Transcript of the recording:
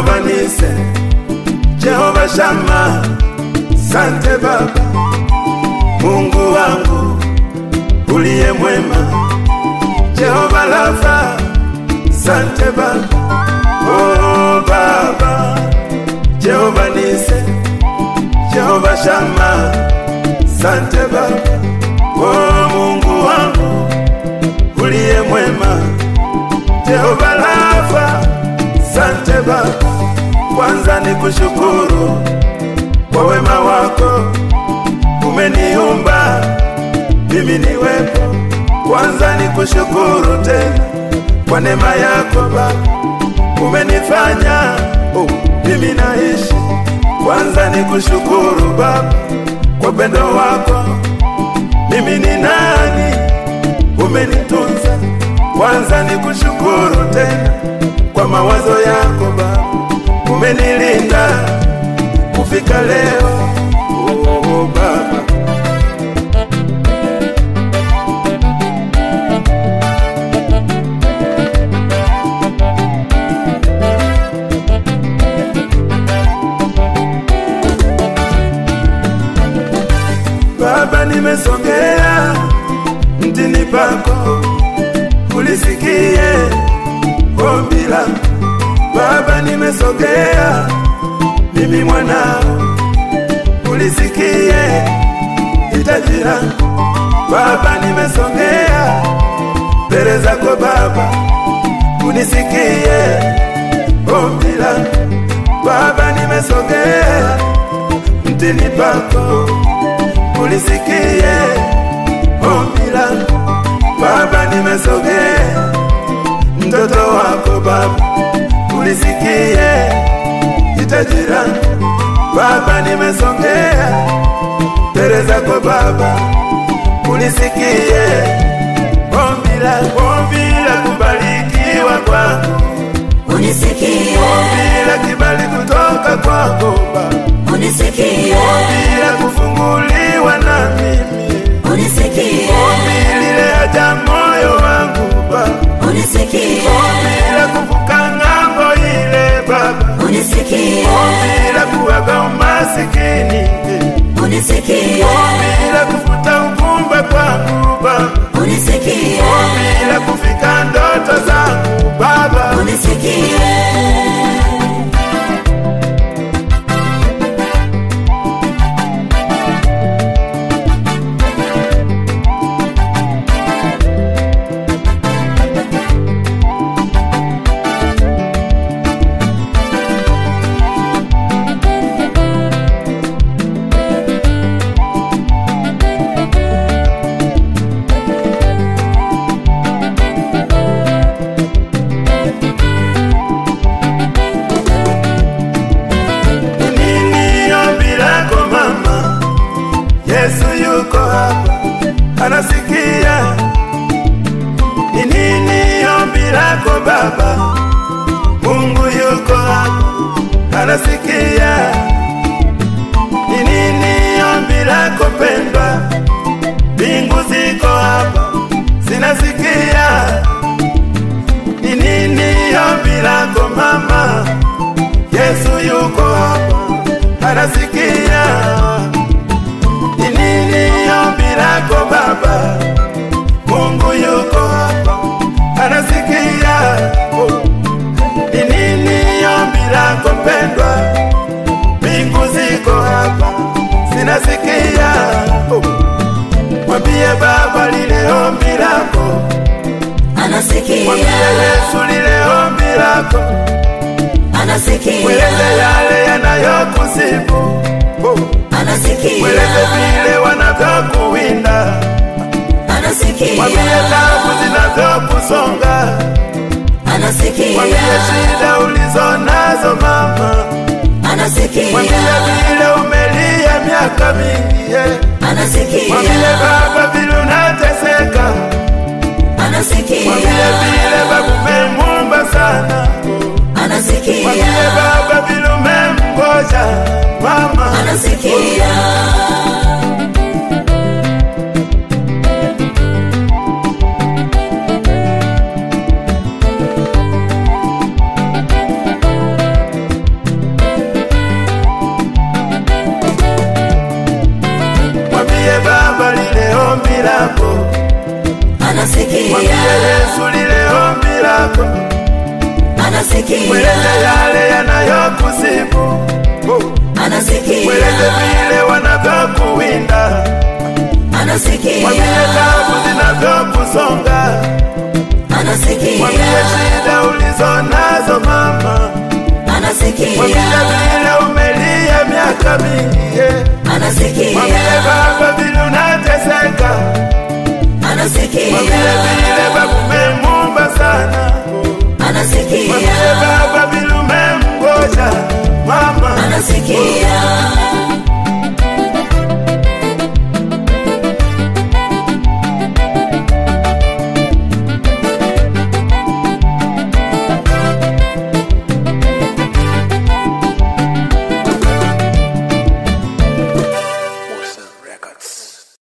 Jehova Nise, Jehova Shama, sante Baba, Mungu wangu uliye mwema, Jehova Rafa, sante Baba, oh Baba, Jehova Nise, Jehova Shama, sante Baba, oh Mungu wangu uliye mwema, Jehova Rafa, sante Baba, kwanza ni kushukuru kwa wema wako, umeniumba mimi niwepo. Kwanza ni kushukuru tena kwa neema yako Baba, umenifanya oh, mimi naishi. Kwanza ni kushukuru Baba kwa pendo wako, mimi ni nani, umenitunza. Kwanza ni kushukuru tena kwa mawazo yako Baba, umenilinda kufika leo oh, Baba. Baba, nimesogea mtini pako, ulisikie ombi langu. Baba, nimesogea mimi mwanao, ulisikie hitaji langu. Baba, nimesogea mbele zako Baba, unisikie ombi langu. Baba, nimesogea mtini pako ulisikie ombi langu Baba, nimesogea mtoto wako Baba, ulisikie hitaji langu Baba, nimesogea mbele zako Baba, ulisikie ombi langu, ombi la kubarikiwa kwangu, unisikie, ombi la kibali kutoka kwako Baba, unisikie, ombi la kufunguliwa na mimi unisikie, ombi lile haja moyo wangu Baba, unisikie, ombi la kuvuka ng'ambo ile Baba, unisikie, ombi la kuwaga umasikini, unisikie, ombi la kufuta ugumba kwangu Baba, unisikie, ombi la kufika ndoto zangu Baba, unisikie. nini ombi lako mama? Yesu yuko hapa anasikia. Ni nini ombi lako baba? Mungu yuko hapa anasikia. Ni nini ombi lako pendwa? Mbingu ziko hapa zinasikia. Ni nini ombi lako mama? Yesu yuko hapa anasikia. Ni nini ombi lako baba? Mungu yuko hapa anasikia. Oh. Ni nini ombi lako pendwa? Mbingu ziko hapa zinasikia. Oh. Mwambie baba lile ombi lako, mwambie Anasikia, Yesu lile ombi lako, anasikia, mweleze yale yanayokusibu. Oh. anasikia, Mweleze vile wanavyokuwinda, mwambie anasikia, tabu zinavyokusonga, mwambie anasikia, shida ulizo nazo mama, mwambie anasikia, vile umelia miaka mingi, yeah. mwambie anasikia, baba vile unateseka, mwambie anasikia, vile baba umemwomba sana, mwambie anasikia, baba vile umemgoja mama, anasikia. mwambie Yesu lile ombi lako, mweleze yale yanayokusibu, oh. mweleze vile wanavyokuwinda, mwambie tabu zinavyokusonga, mwambie shida ulizo nazo mama, mwambie vile umelia miaka mingi yeah. mwambie baba vile unateseka, mwambie vile